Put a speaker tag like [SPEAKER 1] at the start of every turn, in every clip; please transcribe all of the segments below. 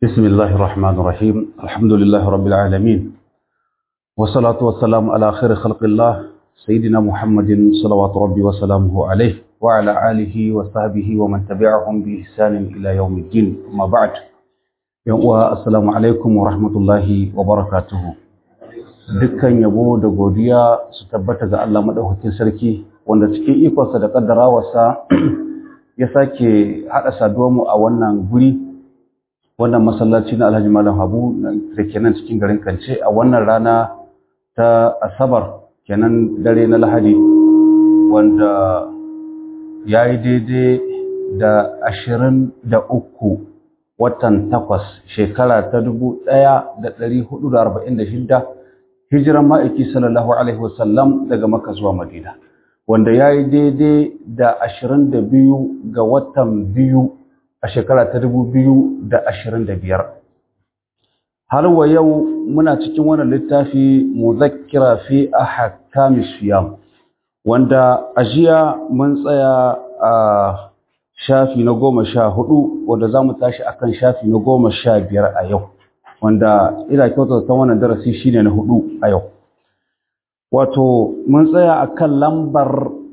[SPEAKER 1] بسم الله الرحمن الرحيم الحمد لله رب العالمين والصلاة والسلام على خير خلق الله سيدنا محمد صلوات ربي وسلامه عليه وعلى آله وصحبه ومن تبعهم بإحسان إلى يوم الدين أما بعد السلام عليكم ورحمة الله وبركاته dukkan yabo da godiya su tabbata ga Allah madaukakin sarki wanda cikin ikonsa da kaddarawarsa ya sake haɗa saduwarmu a wannan guri wannan masallaci na Alhaji Malam Habu da ke nan cikin garin Kance a wannan rana ta Asabar kenan dare na Lahadi wanda ya yi daidai da ashirin da uku watan takwas shekara ta dubu ɗaya da ɗari hudu da arba'in da shidda hijiran ma'aiki sallallahu alaihi wasallam daga Makka zuwa Madina wanda ya yi daidai da ashirin da biyu ga watan biyu a shekara ta dubu biyu da ashirin da biyar har wa yau muna cikin wannan littafi muzakkira fi ahkami siyam wanda a jiya mun tsaya a shafi na goma sha hudu wanda za mu tashi akan shafi na goma sha biyar a yau wanda ina kyautar ta wannan darasi shine na hudu a yau wato mun tsaya akan lambar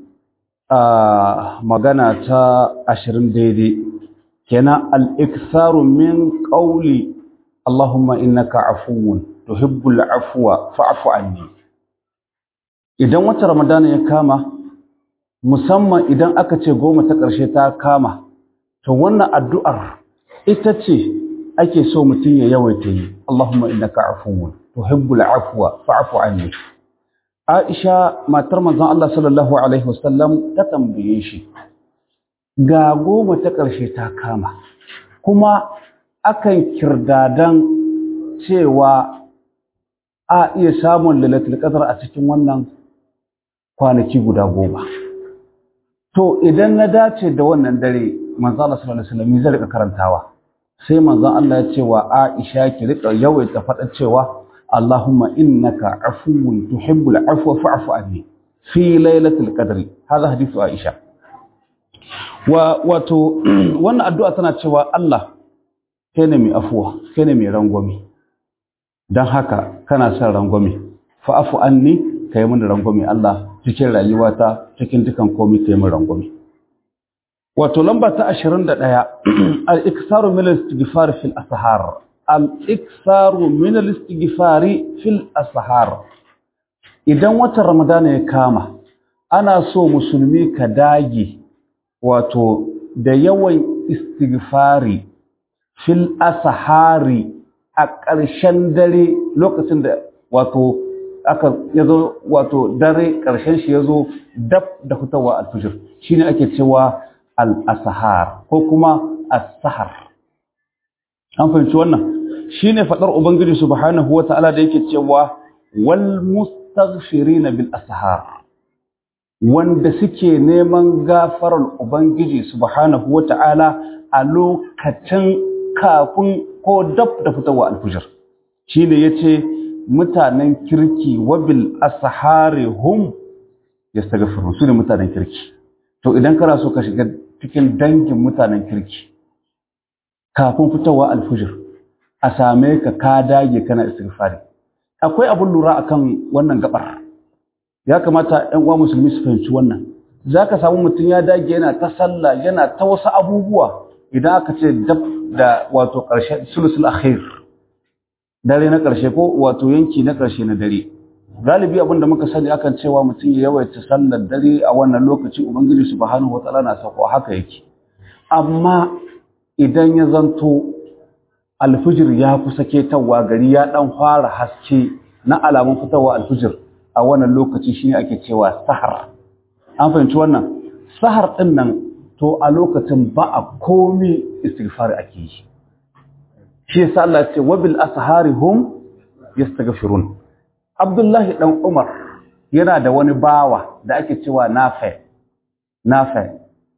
[SPEAKER 1] magana ta ashirin daidai kenan al'iksaru min ƙauli Allahumma innaka afuwun tuhibbul afuwa fa'afu anni idan wata ramadana ya kama musamman idan aka ce goma ta ƙarshe ta kama to wannan addu'ar ita ce ake so mutum ya yawaita yi Allahumma innaka afuwun tuhibbul afuwa fa'afu anni Aisha matar manzon Allah sallallahu alaihi wasallam ta tambaye shi ga goma ta ƙarshe ta kama kuma akan kirdadan cewa a iya samun lalatul qadar a cikin wannan kwanaki guda goma to idan na dace da wannan dare manzo Allah sallallahu alaihi wasallam zai rika karantawa sai manzo Allah ya ce wa Aisha ki rika yawaita faɗa cewa Allahumma innaka afuwun tuhibbul afwa fa'fu anni fi lailatul qadri hada hadithu Aisha wa wato wannan addu'a tana cewa Allah kai ne mai afuwa kai ne mai rangwame don haka kana son rangwame fa'afu anni kai mun rangwame Allah cikin rayuwata cikin dukan komai kai mun rangwame wato lamba ta 21 al-iksaru min al-istighfar fil ashar al-iksaru min al-istighfar fil ashar idan watan ramadana ya kama ana so musulmi ka dage wato da yawan istighfari fil asahari a ƙarshen dare lokacin da wato aka yazo wato dare ƙarshen shi yazo dab da fitowa alfijir shine ake cewa al-asahar ko kuma as-sahar an fahimci wannan shine fadar ubangiji subhanahu wata'ala da yake cewa wal mustaghfirina bil asahar wanda suke neman gafarar Ubangiji subhanahu wata'ala a lokacin kafin ko dab da fitowa alfujir shi ne ya ce mutanen kirki wabil asahari hum ya staga su ne mutanen kirki to idan kana so ka shiga cikin dangin mutanen kirki kafin fitowa alfujir a same ka ka dage kana istighfari akwai abin lura akan wannan gabar ya kamata ‘yan uwa musulmi su fahimci wannan za ka samu mutum ya dage yana ta sallah yana ta wasu abubuwa idan aka ce dab da wato ƙarshe sulusul akhir dare na ƙarshe ko wato yanki na ƙarshe na dare galibi abin da muka sani akan cewa mutum ya yawaita sallar dare a wannan lokaci ubangiji subhanahu wataala na sako haka yake amma idan ya zanto alfijir ya kusa ketawa gari ya dan fara haske na alamun fitowa alfijir a wannan lokaci shine ake cewa sahar an fahimci wannan sahar din nan to a lokacin ba a komi istighfar ake yi shi yasa Allah ya ce wabil ashari hum yastaghfirun Abdullahi dan Umar yana da wani bawa da ake cewa Nafi Nafi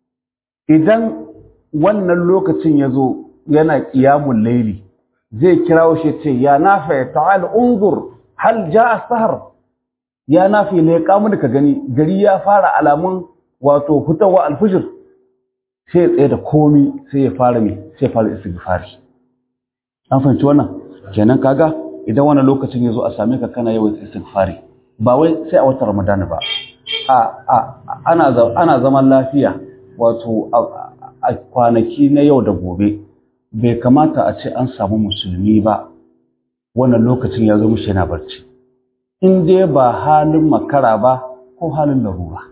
[SPEAKER 1] idan wannan lokacin yazo yana qiyamul layli zai kirawo shi ce ya Nafi ta'al unzur hal jaa sahar ya nafi leƙa mu ka gani gari ya fara alamun wato fitowa alfijir sai ya tsaye da komi sai ya fara mai sai ya fara istighfari an fahimci wannan kenan kaga idan wannan lokacin ya zo a same ka kana yawan istighfari ba wai sai a watan Ramadan ba a a ana ana zaman lafiya wato a kwanaki na yau da gobe bai kamata a ce an samu musulmi ba wannan lokacin ya zo mishi yana barci in dai ba halin makara ba ko halin larura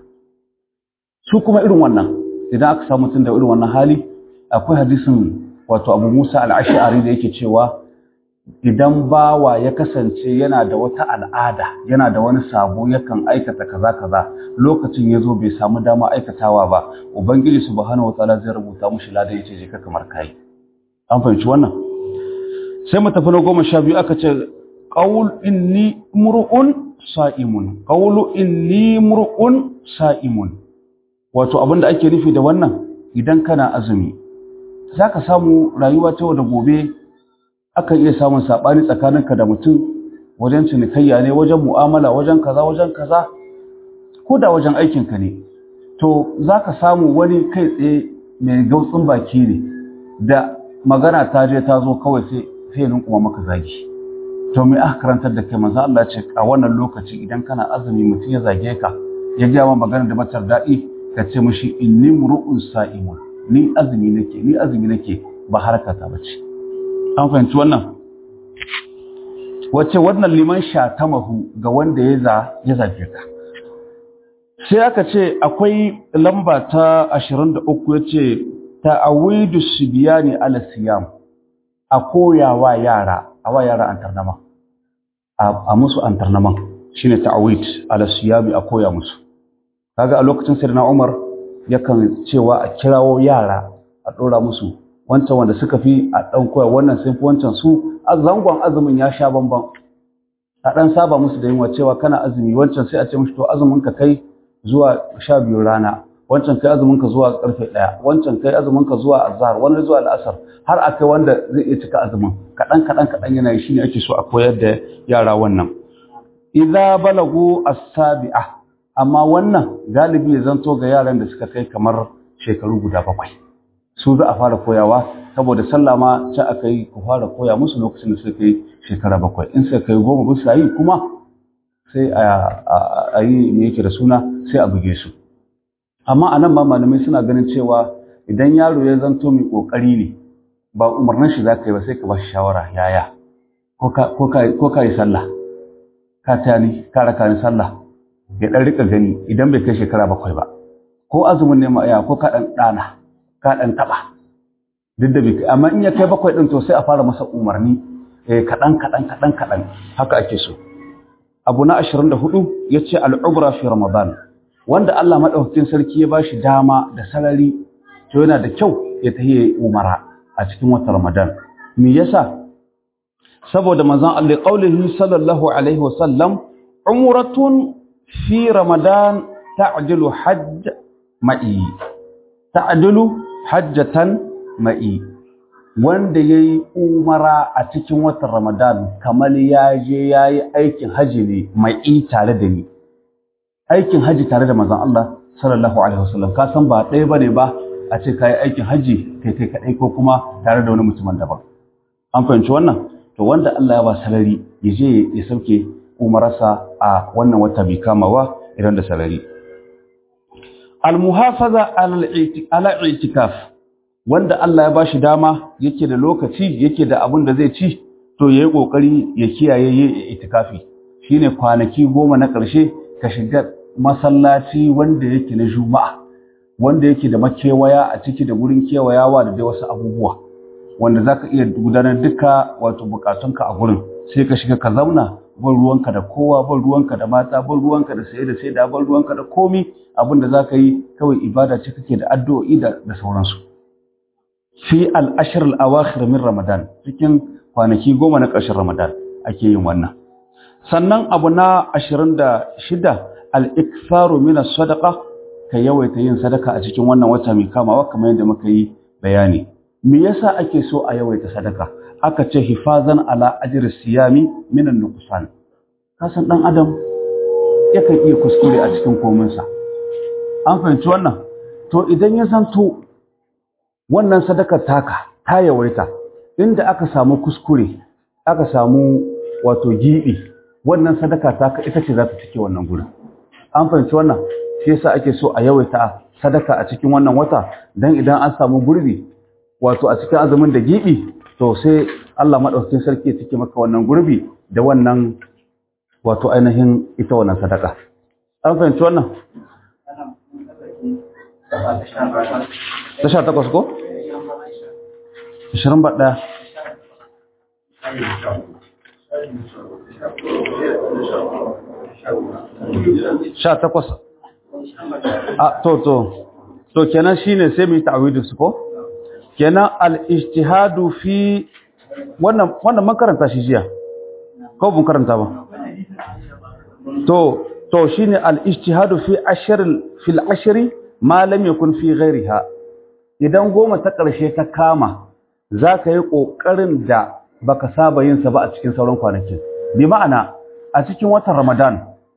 [SPEAKER 1] su kuma irin wannan idan aka samu mutum da irin wannan hali akwai hadisin wato abu musa al'ashari da yake cewa idan bawa ya kasance yana da wata al'ada yana da wani sabo yakan aikata kaza kaza lokacin ya zo bai samu dama aikatawa ba ubangiji subhanahu wataala zai rubuta mushi ladan yace je ka kamar kai an fahimci wannan sai mu tafi na goma sha biyu aka ce qaul inni mur'un sa'imun qawlu inni mur'un sa'imun wato abinda ake nufi da wannan idan kana azumi zaka samu rayuwa ta yau da gobe akan iya samun sabani tsakaninka da mutum wajen cinikayya ne wajen mu'amala wajen kaza wajen kaza ko da wajen aikinka ne to zaka samu wani kai tsaye mai gautsin baki ne da magana ta je ta zo kawai sai sai kuma maka zagi to me aka karantar da kai manzo Allah ce a wannan lokaci idan kana azumi mutum ya zage ka ya ga ma magana da matar daɗi ka ce mishi inni mur'un sa'imun ni azumi nake ni azumi nake ba harkata bace an fahimci wannan wace wannan liman shatamahu ga wanda ya za ya zage ka sai aka ce akwai lamba ta 23 yace ta'awidu sibiyani ala siyam a koyawa yara a wa yara antarnama a musu antarnaman shine ta'awid ala siyami a koya musu kaga a lokacin sirna Umar yakan cewa a kirawo yara a dora musu wancan wanda suka fi a dan koya wannan sun fi wancan su a zangon azumin ya sha bamban a dan saba musu da yunwa cewa kana azumi wancan sai a ce mushi to azumin ka kai zuwa sha biyu rana wancan kai azumin ka zuwa karfe ɗaya wancan kai azumin ka zuwa azhar wani zuwa al'asar har akai wanda zai iya cika azumin kaɗan kaɗan kaɗan yana yi shine ake so a koyar da yara wannan idza balagu as-sabi'a amma wannan galibi ya zanto ga yaran da suka kai kamar shekaru guda bakwai su za a fara koyawa saboda sallah ma ci aka yi ku fara koya musu lokacin da suka kai shekara bakwai in suka kai goma bisa yi kuma sai a yi me yake da suna sai a buge su amma a nan ma malamai suna ganin cewa idan yaro ya zanto mai kokari ne ba umarnin shi za ka yi ba sai ka ba shi shawara yaya ko ka yi sallah ka ta ni ka raka ni sallah ya dan rika gani idan bai kai shekara bakwai ba ko azumin ne ma ya ko ka dan dana ka dan taba duk da bai kai amma in ya kai bakwai din to sai a fara masa umarni eh kadan kadan kadan kadan haka ake so abu na 24 yace al-ubra fi ramadan wanda Allah maɗaukakin sarki ya bashi dama da sarari to yana da kyau ya tahi umara a cikin watan Ramadan me yasa saboda manzon Allah qaulihi sallallahu alaihi wasallam umratun fi Ramadan ta'dilu hajj ma'i ta'dilu hajjatan ma'i wanda yayi umara a cikin watan Ramadan kamar ya je yayi aikin haji ne ma'i tare da ni aikin haji tare da manzon Allah sallallahu alaihi wasallam ka san ba ɗaya bane ba a ce kai aikin haji kai kai kadai ko kuma tare da wani mutumin daban an fahimci wannan to wanda Allah ya ba salari ya je ya sauke umararsa a wannan wata bi kamawa idan da salari al muhafaza ala i'tikaf wanda Allah ya bashi dama yake da lokaci yake da abun da zai ci to yayi kokari ya kiyaye yayi itikafi shine kwanaki goma na ƙarshe ka shiga masallaci wanda yake na juma'a wanda yake da makewaya a ciki da gurin kewayawa da dai wasu abubuwa wanda zaka iya gudanar duka wato bukatunka a gurin sai ka shiga ka zauna ban ruwanka da kowa ban ruwanka da mata ban ruwanka da saye da sai da ban ruwanka da komi abin da zaka yi kawai ibada ce kake da addu'o'i da da sauransu fi al-ashr al-awakhir min ramadan cikin kwanaki goma na ƙarshen ramadan ake yin wannan sannan abu na 26 al-iktharu min as-sadaqa ka yawaita yin sadaka a cikin wannan wata mai kamawa kamar yadda muka yi bayani me yasa ake so a yawaita sadaka aka ce hifazan ala ajri siyami min an-nuqsan kasan dan adam yakan iya kuskure a cikin kominsa an fahimci wannan to idan ya zanto wannan sadakar taka ta yawaita inda aka samu kuskure aka samu wato gibi wannan sadaka ta ita ce za ta cike wannan gurin an fahimci wannan shi yasa ake so a yawaita sadaka a cikin wannan wata dan idan an samu gurbi wato a cikin azumin da gibi to sai Allah madaukakin sarki ya cike maka wannan gurbi da wannan wato ainihin ita wannan sadaka an fahimci wannan ta sha takwas ko? ashirin ba ɗaya sha takwas a to to to kenan shine sai mu yi ta'awidin su ko kenan al-ijtihadu fi wannan wannan man karanta shi jiya ko bun karanta ba to to shine al-ijtihadu fi ashr fil ashri ma lam yakun fi ghayriha idan goma ta karshe ta kama zaka yi kokarin da baka saba yin sa ba a cikin sauran kwanakin bi ma'ana a cikin watan Ramadan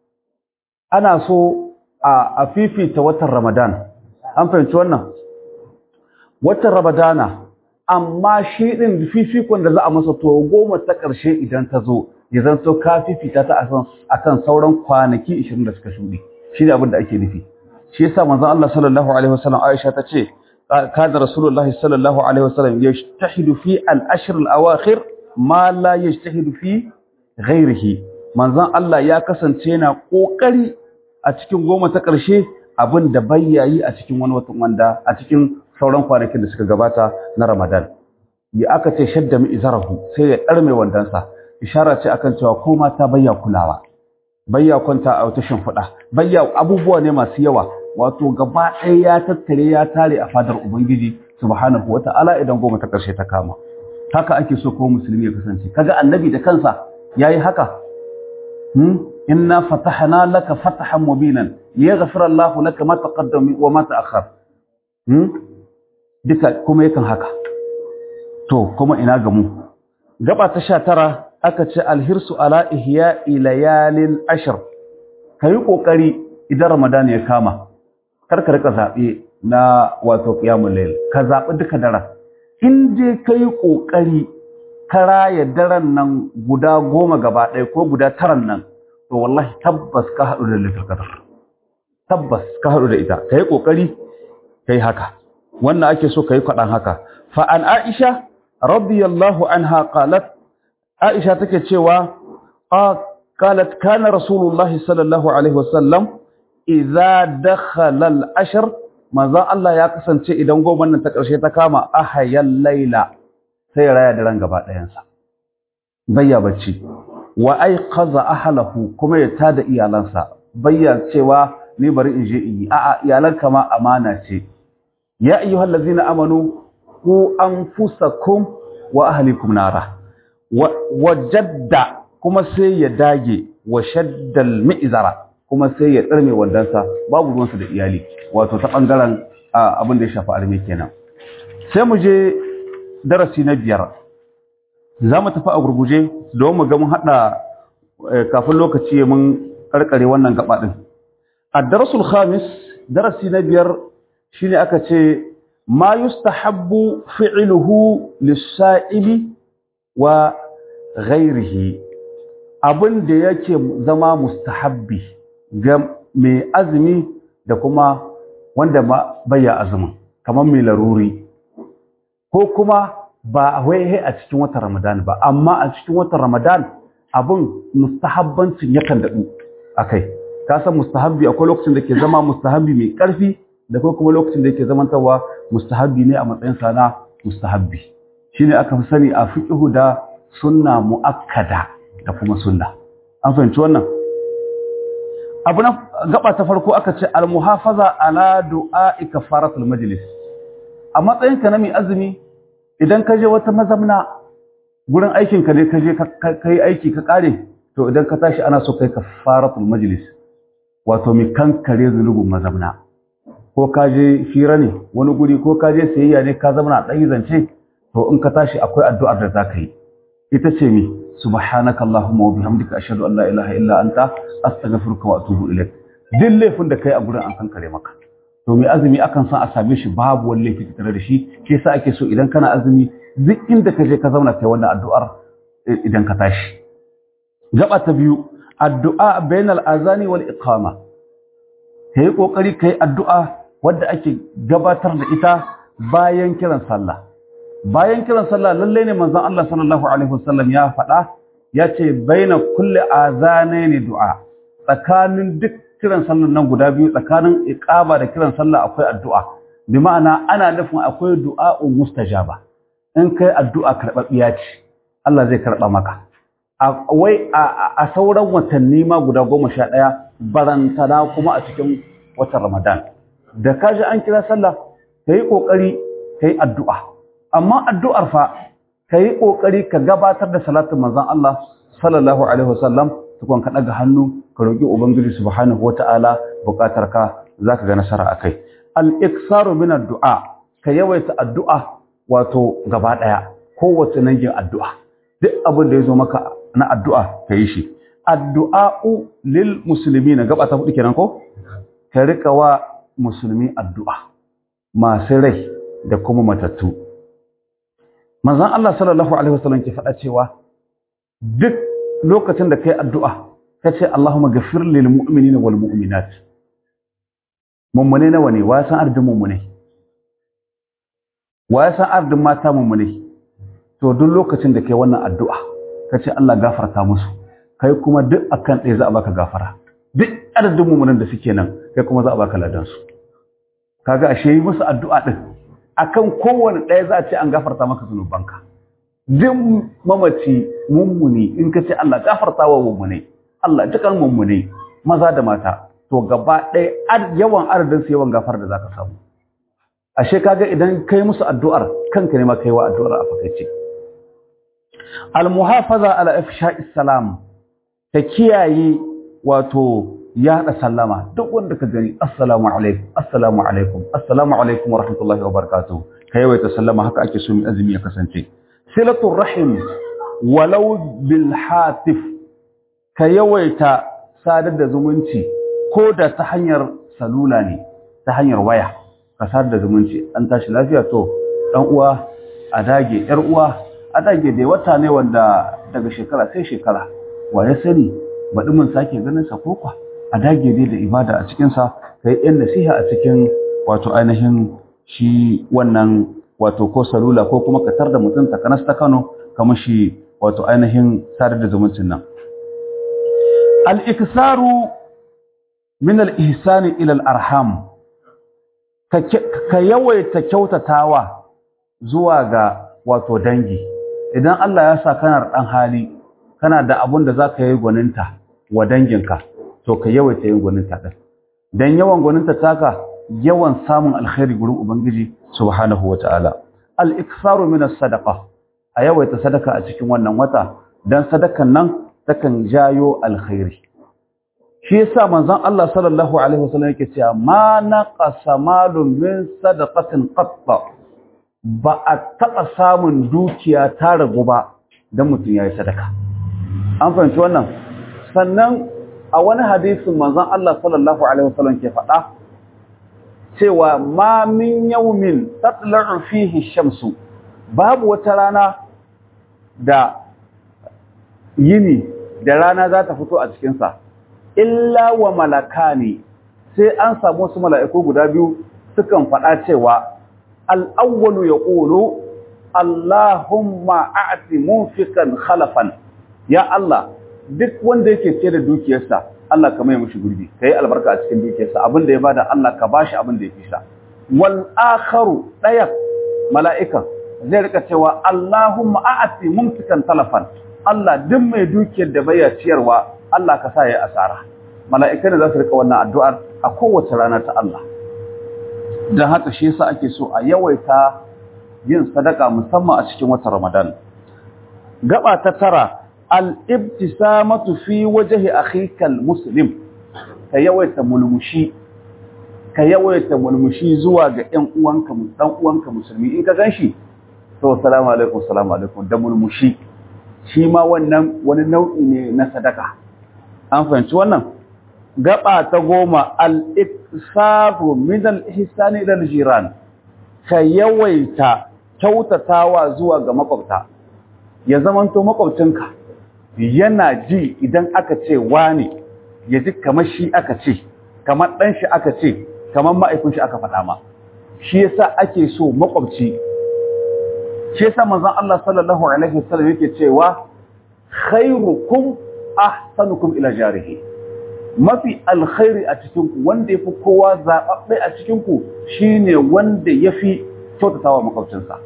[SPEAKER 1] ana so a fifita watan Ramadan an fahimci wannan watan Ramadana amma shi din fifikon da za a masa to goma ta karshe idan ta zo ya zanto ka fifita ta akan sauran kwanaki 20 da suka shuɗe shi ne abin da ake nufi shi yasa manzon Allah sallallahu alaihi wasallam Aisha ta ce kana rasulullahi sallallahu alaihi wasallam yajtahidu fi al-ashr al-awakhir ma la yajtahidu fi ghairihi manzon Allah ya kasance yana kokari a cikin goma ta ƙarshe abin da bayyayi a cikin wani watan wanda a cikin sauran kwanakin da suka gabata na Ramadan ya aka ce shadda mi izarahu sai ya ɗarme wandansa ishara ce akan cewa ko mata bayya kulawa bayya kwanta a wata shimfiɗa bayya abubuwa ne masu yawa wato gaba ɗaya ya tattare ya tare a fadar ubangiji subhanahu wata'ala idan goma ta ƙarshe ta kama haka ake so ko musulmi ya kasance kaga annabi da kansa yayi haka hmm inna fatahna laka fatahan mubinan liyaghfira Allahu laka ma taqaddama wa ma ta'akhkhar hmm duka kuma yakan haka to kuma ina ga mu gaba ta 19 aka ce alhirsu ala ihya'i layalin ashr kai kokari idan ramadan ya kama kar ka rika zabe na wato qiyamul layl ka zabi duka daren in je kai kokari ka raya daren nan guda goma gaba ɗaya ko guda taran nan to wallahi tabbas ka haɗu da littattafar tabbas ka haɗu da ita ka yi ƙoƙari ka yi haka wannan ake so ka yi kwaɗan haka fa'an aisha radiyallahu anha qalat aisha take cewa qalat kana rasulullahi sallallahu alaihi wasallam idza dakhala al-ashr manzo Allah ya kasance idan goma nan ta ƙarshe ta kama ahayal laila sai raya da ran gaba ɗayansa bayya bacci wa aiqaza ahlahu kuma ya tada iyalansa bayya cewa ni bari in je in yi a'a iyalanka ma amana ce ya ayyuhal ladzina amanu ku anfusakum wa ahlikum nara wa jadda kuma sai ya dage wa shaddal mi'zara kuma sai ya tsarme wandansa babu ruwansa da iyali wato ta bangaren abin da ya shafi arme kenan sai mu je darasi na biyar za mu tafi a gurguje don mu ga mun haɗa kafin lokaci mun karkare wannan gaba ɗin a darasul khamis darasi na biyar shine aka ce ma yustahabbu fi'luhu lis-sa'ili wa ghairihi abin da yake zama mustahabbi ga mai azumi da kuma wanda baya azumin kamar mai laruri ko kuma ba a waihe a cikin watan Ramadan ba amma a cikin watan Ramadan abin mustahabbancin yakan daɗu a kai ka san mustahabbi akwai lokacin da ke zama mustahabbi mai ƙarfi da kuma lokacin da yake zamantawa mustahabbi ne a matsayin sa na mustahabbi shine aka fi sani a fiqhu da sunna muakkada da kuma sunna an fahimci wannan abu na gaba ta farko aka ce al muhafaza ala du'a kafaratul majlis a matsayin ka na mai azumi idan ka je wata mazamna gurin aikin ka ne ka je ka yi aiki ka kare to idan ka tashi ana so kai kafaratul majlis wato mai kankare zunubin mazamna ko ka je fira ne wani guri ko ka je sayayya ne ka zama na ɗan zance to in ka tashi akwai addu'ar da za ka yi ita ce mi subhanaka allahumma wa bihamdika ashhadu an la ilaha illa anta astaghfiruka wa atubu ilaik duk laifin da kai a gurin an kankare maka to mai azumi akan san a same shi babu wani laifi tare da shi shi yasa ake so idan kana azumi duk inda ka je ka zauna kai wannan addu'ar idan ka tashi gaba ta biyu addu'a bainal azani wal iqama kai kokari kai addu'a wadda ake gabatar da ita bayan kiran sallah bayan kiran sallah lalle ne manzon Allah sallallahu alaihi wasallam ya faɗa ya ce baina kulli azanaini du'a tsakanin duk kiran sallar nan guda biyu tsakanin iqama da kiran sallah akwai addu'a bi ma'ana ana nufin akwai du'a'un mustajaba in kai addu'a karɓaɓɓiya ce Allah zai karɓa maka wai a sauran watanni ma guda goma sha ɗaya barantana kuma a cikin watan Ramadan da ka ji an kira sallah ka yi ƙoƙari ka yi addu'a amma addu'ar fa ka yi ƙoƙari ka gabatar da salatin manzan Allah sallallahu alaihi wasallam tukun ka ɗaga hannu ka roƙi ubangiji subhanahu wata'ala buƙatar ka za ka ga nasara a kai al-iksaru min addu'a ka yawaita addu'a wato gaba ɗaya kowace nangin addu'a duk abin da ya zo maka na addu'a ka yi shi addu'a'u lil musulmi na gaba ta hudu kenan ko ka rika wa musulmi addu'a masu rai da kuma matattu manzon Allah sallallahu alaihi wasallam ke faɗa cewa duk lokacin da kai addu'a ka ce Allahumma ghafir lil mu'minina wal mu'minat mummune nawa ne wa san ardin mummune wa ya san ardin mata mummune to duk lokacin da kai wannan addu'a ka ce Allah gafarta musu kai kuma duk akan ɗaya za a baka gafara duk adadin mummunan da suke nan kai kuma za a baka ladan su kaga ashe yi musu addu'a din akan kowane ɗaya za a ce an gafarta maka zunubanka duk mamaci mummuni in ka ce Allah gafarta wa mummune Allah dukan mummune maza da mata to gaba ɗaya yawan adadin su yawan gafar da zaka samu ashe kaga idan kai musu addu'ar kanka ne ma kai wa addu'ar a fakaice al-muhafaza ala ifsha'is salam ta kiyaye wato yaɗa sallama duk wanda ka gani assalamu alaikum assalamu alaikum assalamu alaikum wa rahmatullahi wa barakatuh ka yawaita sallama haka ake so mai azumi ya kasance silatul rahim walau bil hatif ka yawaita sadar da zumunci ko da ta hanyar salula ne ta hanyar waya ka sadar da zumunci an tashi lafiya to dan uwa a dage yar uwa a dage dai wata ne wanda daga shekara sai shekara wa ya sani baɗi mun sake ganin sa kokwa a dage dai da ibada a cikinsa ka yi yan nasiha a cikin wato ainihin shi wannan wato ko salula ko kuma ka tar da mutum ta kanas ta kano kamar shi wato ainihin sadar da zumuncin nan al-iksaru min al-ihsani ila al-arham ka yawaita kyautatawa zuwa ga wato dangi idan Allah ya sa kana dan hali kana da abun da zaka yi gwaninta wa danginka to ka yawaita yin gwaninta din dan yawan gwaninta taka yawan samun alkhairi gurin ubangiji subhanahu wataala al-iktharu min as-sadaqa a yawaita sadaka a cikin wannan wata dan sadakan nan takan jayo alkhairi shi yasa manzon Allah sallallahu alaihi wasallam yake cewa ma naqasa malun min sadaqatin qatta ba a taba samun dukiya ta ragu ba dan mutum yayi sadaka an fahimci wannan sannan a wani hadisin manzon Allah sallallahu alaihi wasallam ke faɗa cewa ma min yawmin tatla'u fihi shamsu babu wata rana da yini da rana za ta fito a cikinsa illa wa malakani sai an samu wasu mala'iku guda biyu sukan faɗa cewa al'awwalu ya ƙolo Allahumma a'ati munfikan khalafan ya Allah duk wanda yake ce da dukiyarsa Allah ka mai mushi gurbi ka yi albarka a cikin dukiyarsa abinda ya bada Allah ka bashi abin da ya fi sa wal akharu ɗaya mala'ikan zai rika cewa Allahumma a'ati munfikan talafan Allah duk mai dukiyar da bai ciyarwa Allah ka sa ya asara mala'ikai ne za su rika wannan addu'ar a kowace rana ta Allah don haka shi yasa ake so a yawaita yin sadaka musamman a cikin watan Ramadan gaba ta tara al-ibtisamatu fi wajhi akhika al-muslim ka yawaita mulmushi ka yawaita mulmushi zuwa ga ƴan uwanka dan uwanka musulmi in ka ganshi to assalamu alaikum assalamu alaikum da mulmushi shi ma wannan wani nau'i ne na sadaka an fahimci wannan gaba ta goma al-iksafu min al-ihsani ila al-jiran ka yawaita kyautatawa zuwa ga makwabta ya zamanto makwabcinka yana ji idan aka ce wani ya ji kamar shi aka ce kamar ɗan shi aka ce kamar ma'aikun shi aka faɗa ma shi yasa ake so makwabci shi yasa manzon Allah sallallahu alaihi wasallam yake cewa khairukum ahsanukum ila jarihi mafi alkhairi a cikin ku wanda yafi kowa zababbe a cikin ku shine wanda yafi kyautatawa makwabcinsa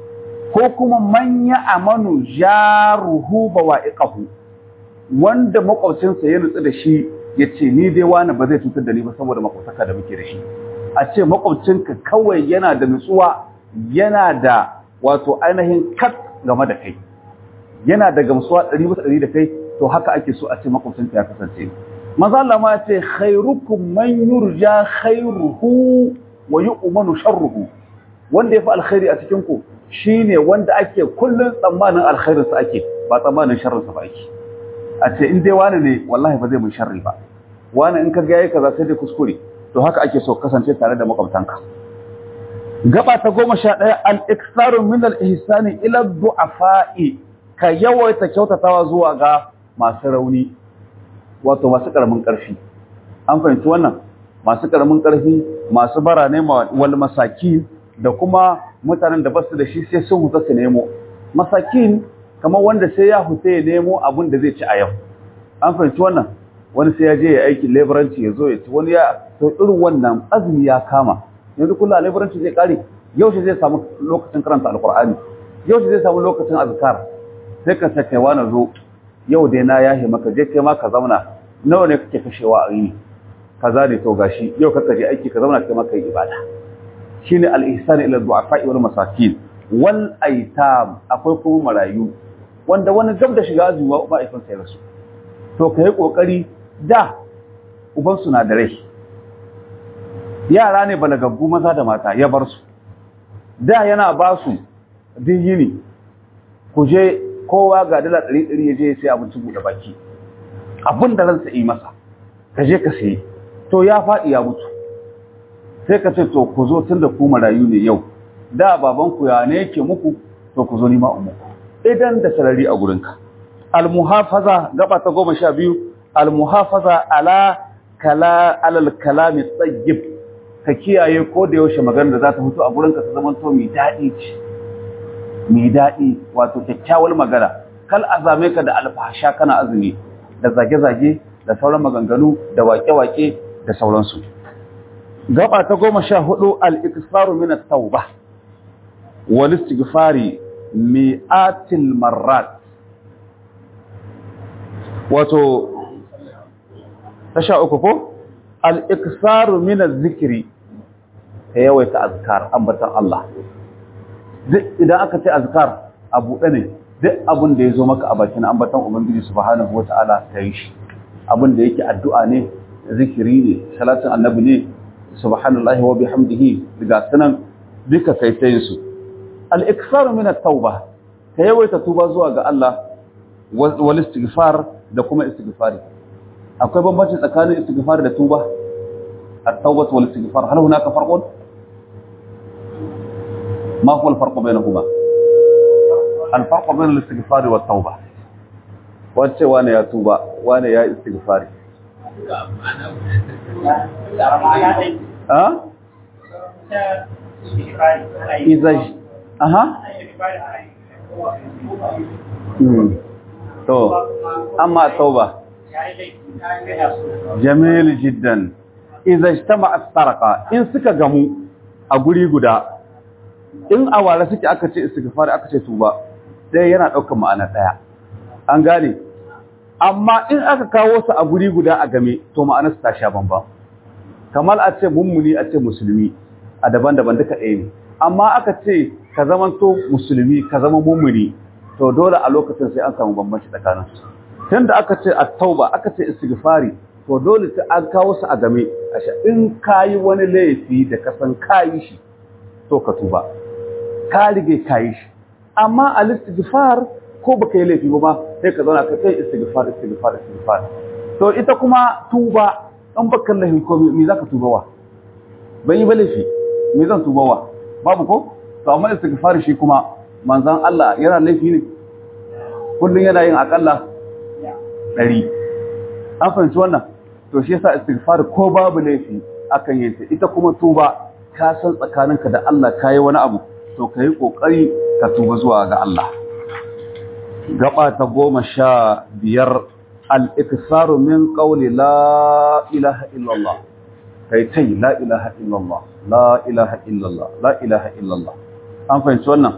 [SPEAKER 1] ko kuma man ya amanu jaruhu bawa'iqahu wanda makwabcinsa ya nutsu da shi ya ce ni dai wani ba zai cutar da ni ba saboda makwabtaka da muke da shi a ce makwabcinka kawai yana da nutsuwa yana da wato ainihin kat game da kai yana da gamsuwa ɗari bisa ɗari da kai to haka ake so a ce makwabcinka ya kasance maza Allah ma ce khairukum man yurja khairuhu wa yu'manu sharruhu wanda ya fi alkhairi a cikin ku shine wanda ake kullun tsammanin alkhairinsa ake ba tsammanin sharrinsa ba ake a ce in dai wani ne wallahi ba zai mun sharri ba wani in ka ga yayi kaza sai dai kuskure to haka ake so kasance tare da makwabtanka gaba ta goma sha ɗaya al-iksaru min al-ihsani ila du'afa'i ka yawaita kyautatawa zuwa ga masu rauni wato masu karamin ƙarfi an fahimci wannan masu karamin ƙarfi masu bara ne wal masakin da kuma mutanen da basu da shi sai sun huta su nemo masakin kamar wanda sai ya huta ya nemo abin da zai ci a yau an fahimci wannan wani sai ya je ya aiki leburanci ya zo ya ci wani ya to irin wannan azumi ya kama yanzu kullum a leburanci zai kare yau shi zai samu lokacin karanta alkur'ani yau shi zai samu lokacin azkar sai ka sake wani zo yau dai na yahe maka je kai ma ka zauna nawa ne kake kashewa a yini kaza ne to gashi yau ka je aiki ka zauna kai ma kai ibada shine al-ihsan ila du'afa wal masakin wal aitam akwai kuma marayu wanda wani gab da shiga azumi ba aifin sai rasu to kai kokari da uban su na da rai yara ne balagaggu maza da mata ya bar su da yana ba su yini ku je kowa ga dala ɗari ɗari ya je ya sai abinci buɗe baki abin da ransa yi masa ka je ka sayi to ya faɗi ya mutu sai ka ce to ku zo tun da ku marayu ne yau da babanku ya ne yake muku to ku zo ni ma muku idan da sarari a gurinka almuhafaza gaba ta goma sha biyu almuhafaza ala kala alal kalami tsayyib ka kiyaye ko da yaushe magana da za ta fito a gurinka ta zama to mai daɗi ce mai daɗi wato kyakkyawar magana kal azame ka da alfahasha kana azumi da zage-zage da sauran maganganu da wake-wake da sauransu gaba ta goma sha hudu al-iksaru min at-tauba wal istighfari mi'atil marrat wato ta sha uku ko al-iksaru min az-zikri ka yawaita azkar ambatan Allah duk idan aka ce azkar a buɗe ne duk abin da ya zo maka a bakin ambatan ubangiji subhanahu wata'ala ka yi shi abin da yake addu'a ne zikiri ne salatin annabi ne subhanallahi wa bihamdihi daga sanan duka kai ta yin su al-ikthar min at-tauba ka yawaita tuba zuwa ga Allah wal istighfar da kuma istighfari akwai bambanci tsakanin istighfar da tuba at-tauba wal istighfar hal hunaka farqun ما هو الفرق بينهما الفرق بين الاستغفار والتوبة wace wane ya tuba wane ya istighfari ha iza aha to amma tauba jamil jiddan iza ijtama'a sarqa in suka gamu a guri guda in a ware suke aka ce istighfar aka ce tuba dai yana daukar ma'ana daya an gane amma in aka kawo su a guri guda a game to ma'anar su ta sha bamban kamar a ce mummuni a ce musulmi a daban-daban duka ɗaya ne amma aka ce ka zama to musulmi ka zama mummuni to dole a lokacin sai an samu bambanci tsakanin su tunda aka ce at-tauba aka ce istighfari to dole sai an kawo su a game ashe in kayi wani laifi da ka san kayi shi to ka tuba ka rige ka yi shi amma a istighfar ko baka yi laifi ba sai ka zauna ka kai istighfar istighfar istighfar to ita kuma tuba in baka laifin ko me zaka tuba wa bai yi ba laifi me zan tuba wa babu ko to amma istighfar shi kuma manzon Allah yana laifi ne kullun yana yin akalla 100 an fahimci wannan to shi yasa istighfar ko babu laifi akan yin ta ita kuma tuba ka san tsakaninka da Allah kai wani abu to kai kokari ka tuba zuwa ga Allah gaba ta goma sha biyar al-iksaru min qawli la ilaha illallah kai tai la ilaha illallah la ilaha illallah la ilaha illallah an fahimci wannan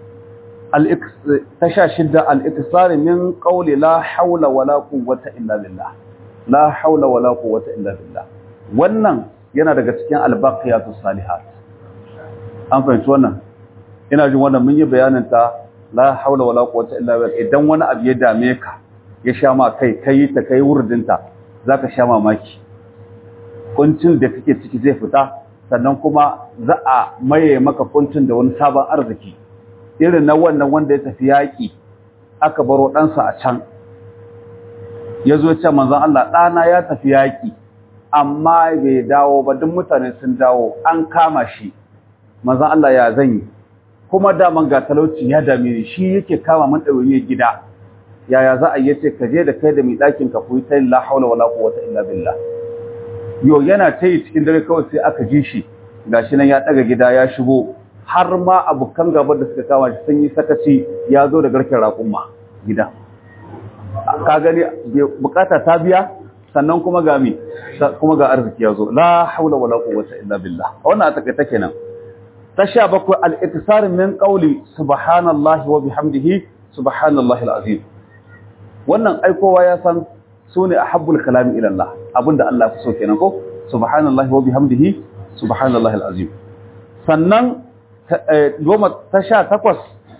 [SPEAKER 1] ta sha shidda al-iksaru min qawli la hawla wala quwwata illa billah la haula wala quwwata illa billah wannan yana daga cikin albaqiyatus salihat an fahimci wannan ina jin wannan mun yi bayanin ta la haula wala quwwata illa billah idan wani abu ya dame ka ya sha ma kai kai ta kai wurdinta zaka sha mamaki kuncin da kake ciki zai fita sannan kuma za a maye maka kuncin da wani sabon arziki irin na wannan wanda ya tafi yaki aka baro ɗansa a can ya zo ce manzon Allah ɗana ya tafi yaƙi amma bai dawo ba duk mutane sun dawo an kama shi manzon Allah ya zan yi kuma daman ga talauci ya dame ni shi yake kama mun ɗaure gida yaya za a yi ce ka je da kai da mai ɗakin ka kuyi ta la haula wala quwwata illa billah yo yana ta yi cikin dare kawai sai aka ji shi gashi nan ya ɗaga gida ya shigo har ma abokan gabar da suka kama shi sun yi sakaci ya zo da garken raƙumma gida ka gani bukata ta biya sannan kuma ga mi kuma ga arziki yazo la haula wala quwwata illa billah wannan a take take nan ta sha bakwai al-iktisar min qawli subhanallahi wa bihamdihi subhanallahi al-azim wannan ai kowa ya san sune ahabbul kalami ila Allah abinda Allah ya so kenan ko subhanallahi wa bihamdihi subhanallahi al-azim sannan goma ta sha takwas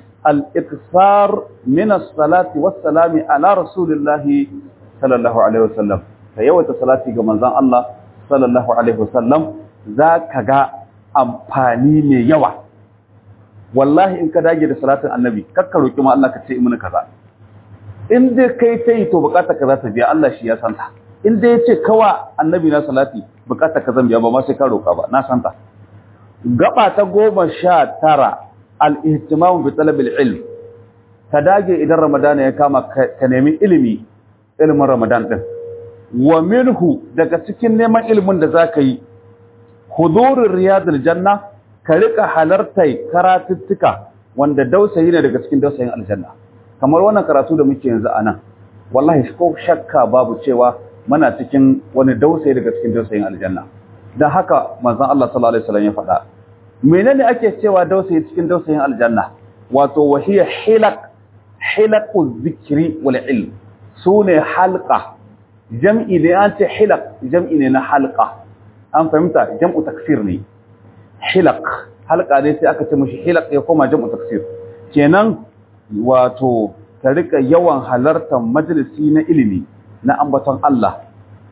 [SPEAKER 1] الإكثار من الصلاة والسلام على رسول الله صلى الله عليه وسلم فيوة صلاة جمزان الله صلى الله عليه وسلم ذاك جاء أمباني من يوى والله إن كدا جد صلاة النبي ككروا كما الله كتير من كذا in dai kai ta yi to bukata ka za ta biya Allah shi ya santa in dai ya ce kawa annabi na salati bukata ka zan biya ba ma sai ka roka ba na santa gaba ta goma sha tara al'ihtimamu bi talabil ilm ka dage idan ramadana ya kama ka nemi ilimi ilimin ramadan ɗin wa minhu daga cikin neman ilimin da za ka yi hudurin riyadul janna ka rika halartar karatuttuka wanda dausayi ne daga cikin dausayin aljanna kamar wannan karatu da muke yanzu a nan wallahi ko shakka babu cewa muna cikin wani dausayi daga cikin dausayin aljanna don haka manzon Allah sallallahu alaihi wasallam ya faɗa menene ake cewa dausayi cikin dausayin aljanna wato wahiya hilaq hilaqu zikri wal ilm sune halqa jam'i ne an ce hilaq jam'i ne na halqa an fahimta jam'u taksir ne hilaq halqa ne sai aka ce mishi hilaq ya koma jam'u taksir kenan wato ka rika yawan halartar majalisi na ilimi na ambaton Allah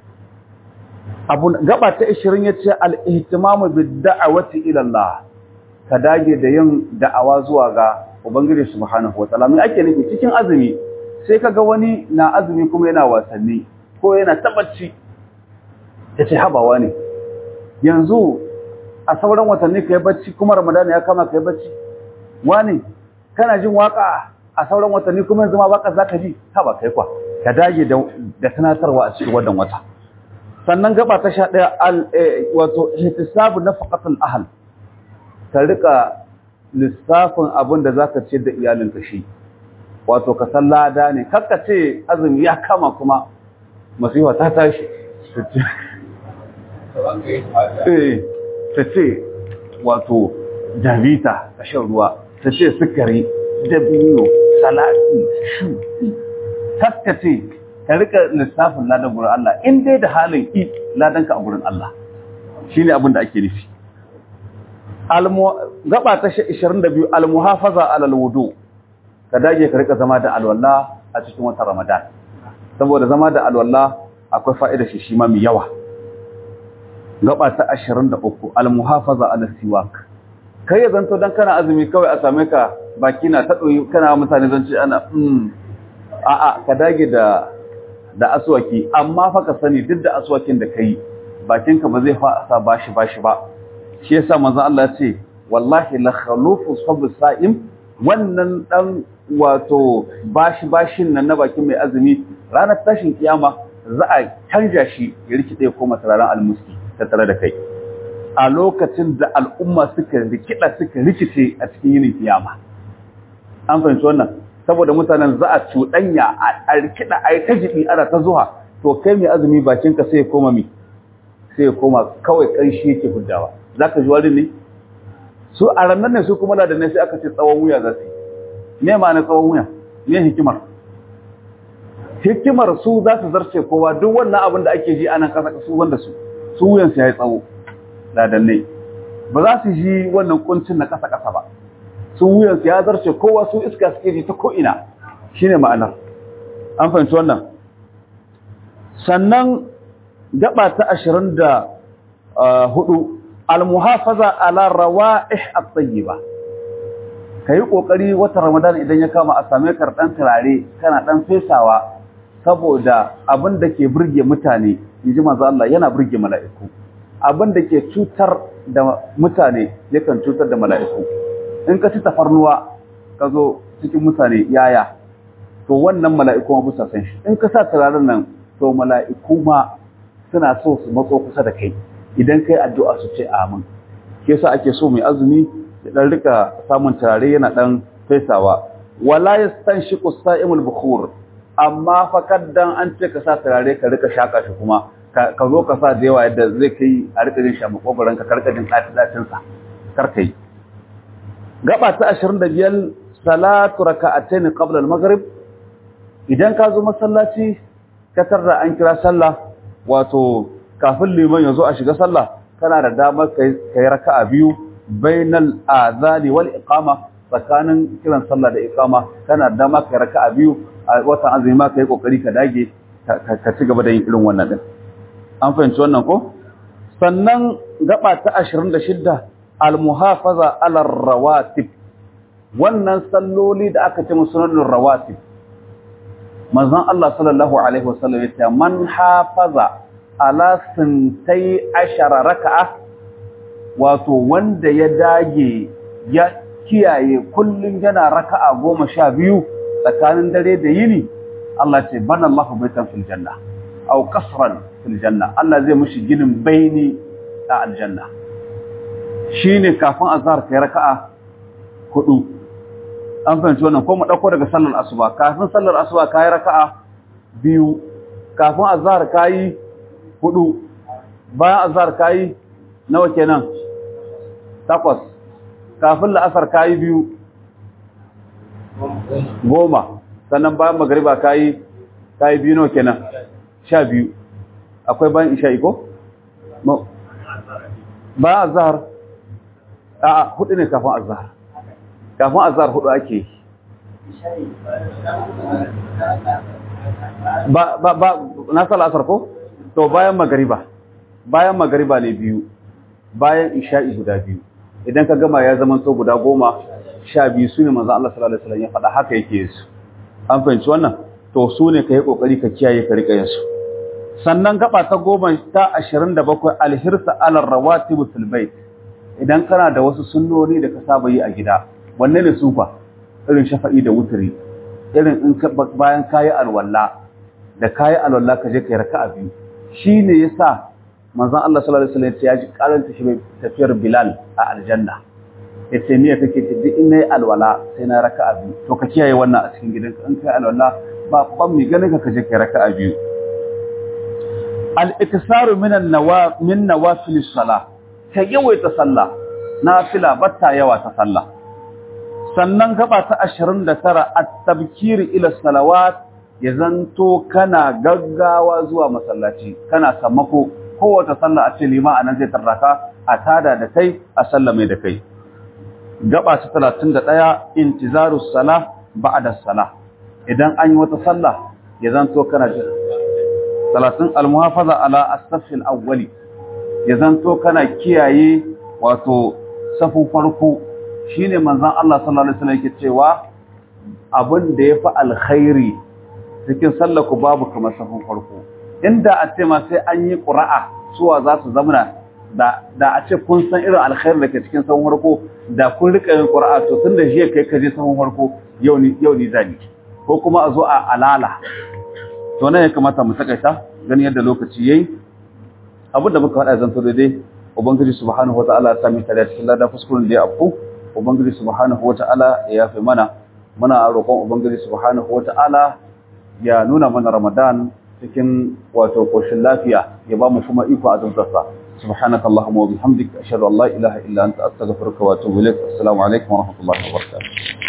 [SPEAKER 1] abu gaba ta 20 yace al-ihtimamu bid-da'wati ila Allah ka dage da yin da'awa zuwa ga ubangiji subhanahu wataala me ake nufi cikin azumi sai kaga wani na azumi kuma yana wasanni ko yana tabacci yace habawa ne yanzu a sauran watanni kai bacci kuma ramadan ya kama kai bacci wani kana jin waka a sauran watanni kuma yanzu ma waka zaka ji haba kai kwa ka dage da da tunatarwa a cikin wannan wata sannan gaba ta sha ɗaya wato ihtisabu nafaqatul ahl ka rika lissafin abin da zaka ce da iyalinka shi wato ka san lada ne kakka ce azumi ya kama kuma masifa ta tashi eh ta ce wato davita ka shan ruwa ta ce sukari dabino salati shuki kakka ce ka rika lissafin ladan gurin Allah in dai da halin i ladanka a gurin Allah shine abin da ake nufi gaba ta 22 almuhafaza alal wudu ka dage ka rika zama da alwala a cikin watan Ramadan saboda zama da alwala akwai fa'ida shi shi ma mai yawa gaba ta 23 almuhafaza alal siwak kai ya zanto dan kana azumi kawai a same ka baki na ta doyi kana mutane zanci ana mm a'a ka dage da da aswaki amma fa ka sani duk da aswakin da kai bakinka ba zai fasa bashi bashi ba shi yasa manzo Allah ya ce wallahi la khalufu sabu sa'im wannan dan wato bashi bashin nan na bakin mai azumi ranar tashin kiyama za a canja shi ya rikide ko masararan almuski tattare da kai a lokacin da al'umma suka rikida suka rikice a cikin yinin kiyama an fahimci wannan saboda mutanen za a cuɗanya a rikida a yi ta jibi ana ta zuwa to kai mai azumi bakinka sai ya koma mi sai ya koma kawai ƙanshi yake huddawa za ka ji wani ne su a ranar ne su kuma da ne sai aka ce tsawon wuya za su yi me ma'ana tsawon wuya me hikimar hikimar su za su zarce kowa duk wannan abin da ake ji a nan ƙasa su wanda su su wuyan su ya yi tsawo ladanne ba za su ji wannan kuncin na ƙasa ƙasa ba su wuyan su ya zarce kowa su iska suke ji ta ko'ina shine ma'anar an fahimci wannan sannan gaba ta ashirin da hudu almuhafaza ala rawa'ih at-tayyiba kai kokari wata ramadan idan ya kama a same ka dan turare kana dan fesawa saboda abin da ke burge mutane inji manzo Allah yana burge mala'iku abin da ke cutar da mutane yakan cutar da mala'iku in ka ci tafarnuwa ka zo cikin mutane yaya to wannan mala'iku ma bisa san shi in ka sa turaren nan to mala'iku ma suna so su matso kusa da kai idan kai addu'a su ce amin ke sa ake so mai azumi ya dan rika samun turare yana dan fesawa wala yastanshiqu sa'imul bukhur amma fa kaddan an ce ka sa turare ka rika shaka shi kuma ka zo ka sa da yawa yadda zai kai a rika jin shi a makogoron ka karka jin tsati sa kar kai gaba ta 25 salatu raka'atayn qabla al-maghrib idan ka zo masallaci ka tarda an kira sallah wato kafin liman ya zo a shiga sallah kana da damar kai raka'a biyu bainal adhani wal iqama tsakanin kiran sallah da iqama kana da damar kai raka'a biyu a watan azumi ma kai kokari ka dage ka ci gaba da yin irin wannan din an fahimci wannan ko sannan gaba ta 26 al muhafaza ala rawatib wannan salloli da aka ce musunnul rawatib manzon Allah sallallahu alaihi wasallam yace man hafaza ala sintai ashara raka'a wato wanda ya dage ya kiyaye kullun yana raka'a goma sha biyu tsakanin dare da yini Allah ce bana Allahu baitan fil janna aw qasran fil janna Allah zai mushi ginin baini a aljanna shine kafin azhar kai raka'a hudu an fahimci wannan ko mu dauko daga sallar asuba kafin sallar asuba kai raka'a biyu kafin azhar kai hudu bayan azhar kai nawa kenan takwas kafin la'asar kai biyu goma sannan bayan magriba kai kai biyu nawa kenan sha biyu akwai bayan isha'i ko bayan azhar a'a hudu ne kafin azhar kafin azhar hudu ake ba ba ba na sala asar ko to bayan magariba bayan magariba ne biyu bayan isha'i guda biyu idan ka gama ya zama to guda goma sha biyu su ne manzo Allah sallallahu alaihi wasallam ya faɗa haka yake su an fahimci wannan to su ne ka yi kokari ka kiyaye ka rika su sannan gaba ta goma ta 27 alhirsa ala rawatib fil bait idan kana da wasu sunnoni da ka saba yi a gida wanne ne sufa irin shafa'i da wuturi irin in bayan kayi alwala da kayi alwala ka je kai raka'a biyu shine yasa manzon Allah sallallahu alaihi wasallam ya ji karanta shi tafiyar Bilal a aljanna yace niyya take ce duk in nayi alwala sai na raka'a biyu to ka kiyaye wannan a cikin gidanka in kai alwala ba ban mi ganin ka kaje kai raka'a biyu al-iksaru min an-nawa min nawafil salah ka yawaita sallah nafila batta yawa ta sallah sannan gaba ta 29 at-tabkir ila salawat ya zanto kana gaggawa zuwa masallaci kana sammako kowace sallah a ce lima anan zai tarraka a tada da kai a sallame da kai gaba ta 31 intizarus salah ba'da salah idan an yi wata sallah ya zanto kana jira 30 al-muhafaza ala as-safil awwali ya zanto kana kiyaye wato safin farko shine manzon Allah sallallahu alaihi wasallam yake cewa abin da yafi alkhairi cikin sallaku babu kamar safin farko inda a ce ma sai an yi qura'a suwa za su zamana da da a ce kun san irin alkhairi da ke cikin sahun farko da kun rika yin qur'a to tun da jiya kai ka je sahun farko yau ni yau ni zani ko kuma a zo a alala to nan ya kamata mu takaita gani yadda lokaci yayi abin da muka faɗa zan to dai ubangiji subhanahu wataala ya sami tare cikin lada kuskuren da ya afku ubangiji subhanahu wataala ya yafe mana muna roƙon ubangiji subhanahu wataala ya nuna mana ramadan cikin wato koshin lafiya ya ba mu kuma iko azumtarsa سبحانك اللهم وبحمدك أشهد أن لا إله إلا أنت أستغفرك وأتوب إليك السلام عليكم ورحمة الله وبركاته